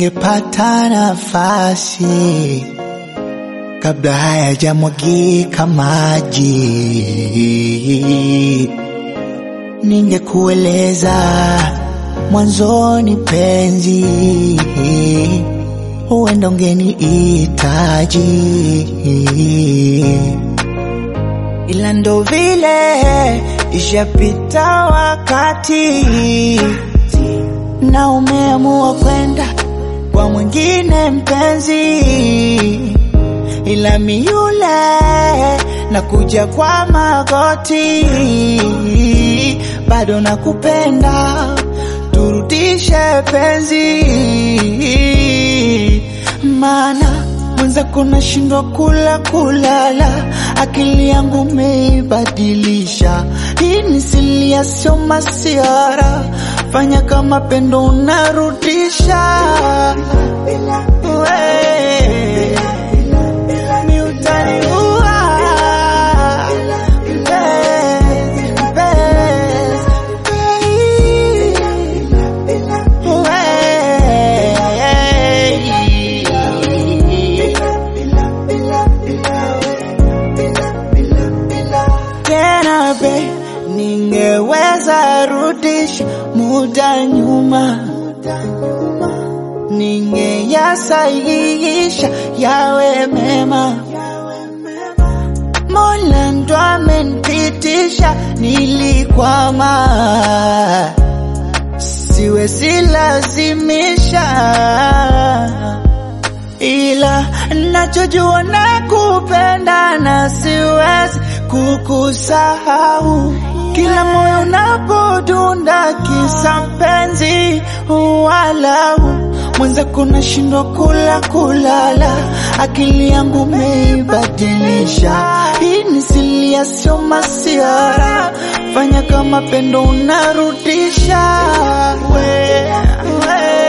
ningepata nafasi kabla hayajamwagika maji, ningekueleza mwanzoni penzi, huenda ungenihitaji, ila ndo vile ishapita wakati na umeamua kwenda kwa mwingine mpenzi, ila miule na kuja kwa magoti, bado nakupenda, turudishe penzi, maana mwenzako nashindwa kula kulala, akili yangu meibadilisha. Hii ni silia, sio masiara, fanya kama pendo unarudisha. We, mi utaniua. Mpenzi, tena be, ningeweza rudisha muda nyuma, ningeyasahihisha yawe mema. Mola ndo amenipitisha, nilikwama, siwezi lazimisha ila nachojua nakupenda na siwezi kukusahau. Kila moyo unapodunda kisa mpenzi, walau mwenzako nashindwa kula kulala, akili yangu meibadilisha. Hii ni silia, sio masiara, fanya kama pendo unarudisha we, we.